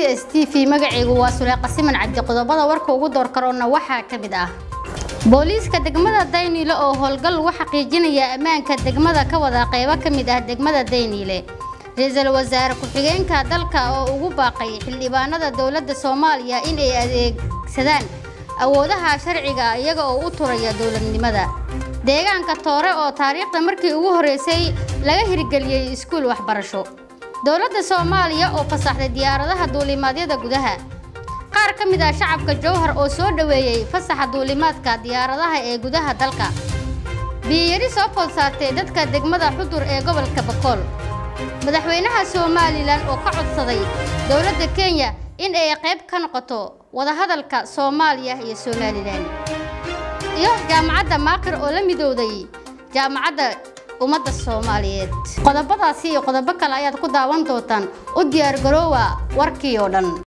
s t v magacaygu waa suleeqa siman cabdi qodobada warka ugu door karoona waxaa ka mid ah booliiska degmada dayniile oo howlgal lagu xaqiijinaya ammaanka degmada ka wada qaybo ka mid ah degmada dayniile ra-iisul wasaare ku-xigeenka dalka oo ugu baaqay xildhibaanada dowladda soomaaliya in ay adeegsadaan awoodaha sharciga iyaga oo u turaya dowladnimada deegaanka toore oo taariikhda markii ugu horreysay laga hirgeliyey iskuul waxbarasho dowladda soomaaliya oo fasaxday diyaaradaha duulimaadyada gudaha qaar ka mid ah shacabka jowhar oo soo dhoweeyey fasaxa duulimaadka diyaaradaha ee gudaha dalka biyiyari soo food saartay dadka degmada xudur ee gobolka bakool madaxweynaha somalilan oo ka codsaday dowladda kenya in ay qayb ka noqoto wadahadalka soomaaliya iyo somalilan iyo jaamacadda maaqir oo la midowday jaamacadda ummadda soomaaliyeed qodobadaasi iyo qodobo kale ayaad ku daawan doontaan u diyaar garoowa warkii oo dhan